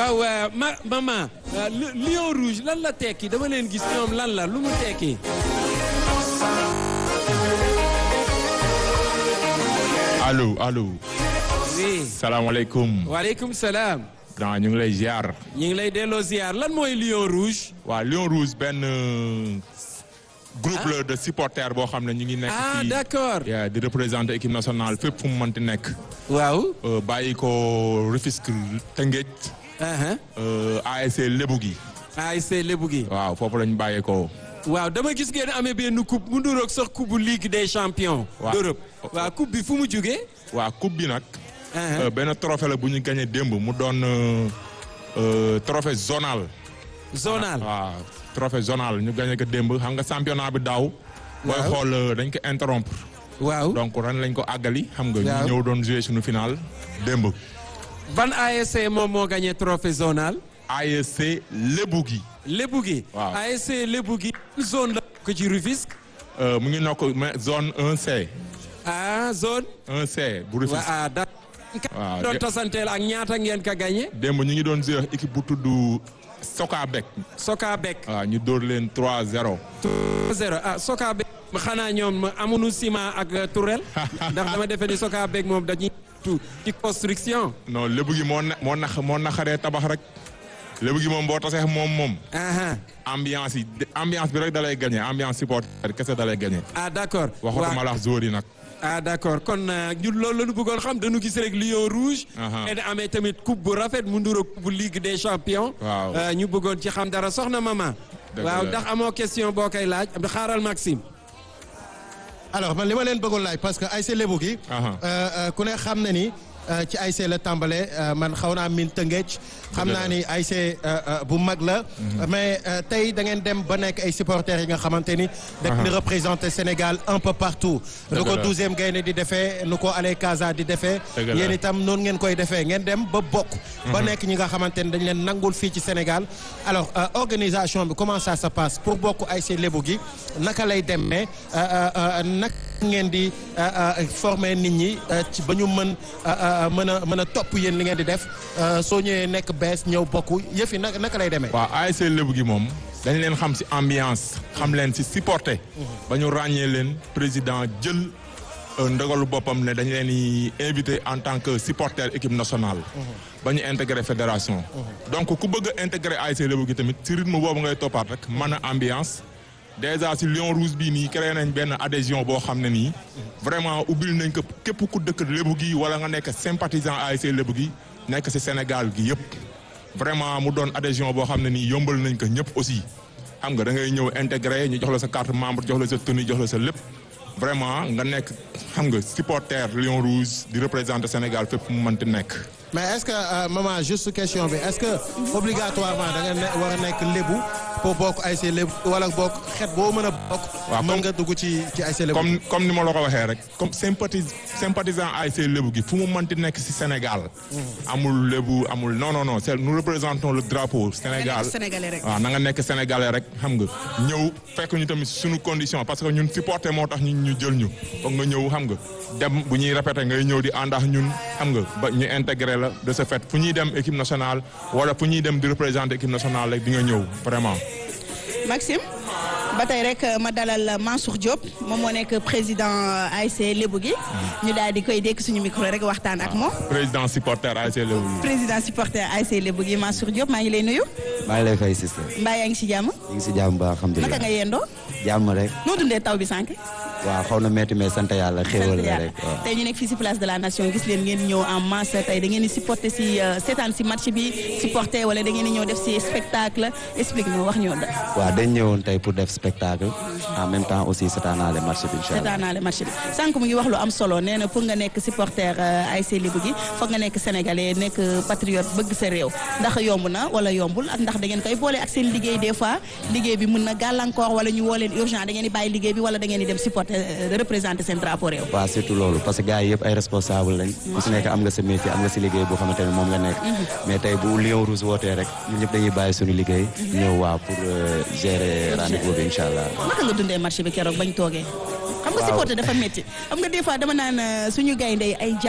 waaw ma maman lion rouge lan la tekki dama leen gis ñoom lan la lu mu tekki. allo allo. oui. salaamaaleykum. waaleykum salaam. grand ñu ngi lay ziar. ñu ngi lay delloo ziar lan mooy lion rouge. waa lion rouge benn groupe la de supporters boo xam ne ñu ngi nekk. ah fii d'accord. yeah, di représenter équipe nationale fépp fu mu mënti nekk. waaw. Euh, bàyyi ko Rufisque Tëngéej. aha euh, ASC Lébu gi. ASC Lébu gi. waaw foofu lañ bàyyi ko. waaw dama gis ngeen amee benn coupe mu nduroog sax coupe bu Ligue des champions. Waaw. d'Europe waaw coupe bi fu mu jugee. waa coupe bi nag. aha euh, benn trophée la bu ñu gagné démb mu doon euh, euh, trophée zonal. zonal. waaw trophée zonal ñu gagné ko démb xam nga championnat bi daaw. booy Waaw. xool euh, dañ ko interrompre. waaw. donc ren lañ ko àggali xam nga. Waaw. ñu ñëw doon jouer suñu final démb. ban ASC moom moo gagné trophée zonal. ASC Lébu gi. Lébu gi. Waaw. ASC Lébu gi. zone la ko ci Rufisque. Euh, mu ngi nokk mais zone 1C. ah zone. 1C bu waa Rufisque. ah da waaw doon de- tasanteel ak ñaata ngeen ka gagné. démb ñu ngi doon jouer équipe bu tudd Soka Bek. Soka Bek. waaw ñu dóor leen 3-0. 0 ah Soka Bek. xanaa ñoom amuñu ciment ak Tourelle. ndax dama defe ni Soka Bek moom dañuy tu ci construction. non Lébu gi moo na moo nax moo naxaree tabax rek. Lébu gi moom boo tasee moom moom. aha ambiance yi de- ambiance bi rek da lay gagné ambiance supporter kese da lay gagné. ah d'accord. waxatuma la joueur yi nag. ah d'accord kon euh, ñun loolu la ñu bëggoon xam dañu gis rek Lion Rouge. Aha. et amee tamit coupe bu rafet mu nduro coupe bu Ligue des champions. Waaw. Euh, ñu bëggoon ci xam dara soxna maman. Dëgg waaw la. ndax amoo question boo koy laaj xaaral Maxime. alors man li ma leen bëggoon laaj parce que ASC Lébu gi. Aha. euh, euh, ku ne xam na ni euh, ci ASC la tàmbale euh, man xaw naa min Tëngéej. xam naa ni ASC euh, euh, bu mag la. mais euh, tey da ngeen dem ba nekk ay supporters yi nga xamante ni. dañ di représenter Sénégal un peu partout. nu ko la. douzième gaynde di defee nu ko Allez Casa di defee. Dëgg la. yéen itam noonu ngeen koy defee ngeen dem ba bokk. ba nekk ñi nga xamante ni dañ leen nangul fii ci Sénégal. alors euh, organisation bi comment ça se passe pour bokk ASC Lébu gi naka lay demee naka ngeen di euh, euh, former nit ñi euh, ci ba ñu mën euh, euh, mën a mën a topp yéen li ngeen di def euh, soo ñëwee nekk bees ñëw bokk yëf yi naka naka lay demee. waaw ASC Lébu gi moom dañ leen xam ci ambiance xam leen ci supporter ba ñu ràññee leen président jël euh, ndogalu boppam ne dañ leen di invité en tant que supporter équipe nationale ba ñu intégré fédération donc ku bëgg a intégré ASC Lébu gi tamit ci rythme boobu ngay toppaat rek mën a ambiance déjà ci Lion Rouge bii nii créé nañ benn adhésion boo xam ne nii vraiment ubbil nañ ko képp ku dëkk Lébu gi wala nga nekk sympathisant ASC Lébu gi nekk ci Sénégal gi yëpp vraiment mu doon adhésion boo xam ne nii yombal nañ ko ñëpp aussi xam nga da ngay ñëw intégré ñu jox la sa carte membre jox la sa tenue jox la sa lépp vraiment nga nekk xam nga supporter Lion Rouge di représenter Sénégal fépp mu mënti nekk. mais est-ce que euh, maman juste question bi est-ce que obligatoirement da nga ne war a nekk lébu pour bokk ASC lébu wala bokk xeet boo mën a bokk. Waaw, mën comme- nga dugg ci ci ASC lébu. comme comme ni ma la ko waxee rek comme sympathise sympathisant ASC Lébu gi fu mu mënti nekk ci Sénégal. amul Lébu amul non non non c'est nous représentons le drapeau Sénégal. Sénégalais rek. waaw na nga nekk sénégalais rek xam nga ñëw fekk ñu tamit suñu condition parce que ñun supporter moo tax ñun ñu jël ñu foog nga ñëw xam nga dem bu ñuy répété ngay ñëw di àndax ñun xam nga ba ñu intégré la de ce fait fu ñuy dem équipe nationale wala fu ñuy dem di représenter équipe nationale rek di nga ñëw vraiment. Maxime ba tey rek ma dalal Mansour Diop moom moo nekk président ASC Lébu gi ñu daal di koy dékk suñu micro rek waxtaan ak moom président supporter ASC Lébu gi. président supporter ASC Lébu gi Mansour Diop maa ngi lay nuyu maa ngi lay fay sister mbaa yaa ngi si jàmm ñu ngi si jàmm ba alhamdulilah naka nga yendoo jàmm rek noo dundee taw bi sànq waaw xaw na métti mais sant yàlla xéewal sant la yàlla rek waaw tey ñu nekk fii si place de la nation gis leen ngeen ñëw en masse tey da ngeen di supporter si euh, seetaan si match bi supporter wala da ngeen di ñëw def si spectacle explique ñu wax ñoo da waaw dañ ñëwoon tey pour def spectacle en même temps aussi seetaanaale marché bi incha allah seetaan naa le match bi sànq mu ngi wax lu am solo nee na pour nga nekk supporter euh, ASC Lébu gi foog nga nekk sénégalais nekk patriote bëgg sa réew ndax yomb na wala yombul ak ndax da ngeen koy boole ak seen liggéey des fois liggéey bi mën na gàllankoor wala ñu woo leen urgent da ngeen di bàyyi liggéey bi wala da ngeen di dem supporter euh, représenter seen drapeau réew. waaw surtout loolu parce que gars yi yëpp ay responsable lañ ku si nekk am nga sa métier am nga si liggéey boo xamante ne moom nga nekk mais tey bu Lion Rouge wootee rek ñun ñëpp dañuy bàyyi suñu liggéey ñëw waaw pour euh, gérer rendez-vous bi incha allah naka nga dundee match bi keroog bañ toogee. xam nga supporter dafa métti xam nga des fois dama naan euh, suñu gaynde yi ay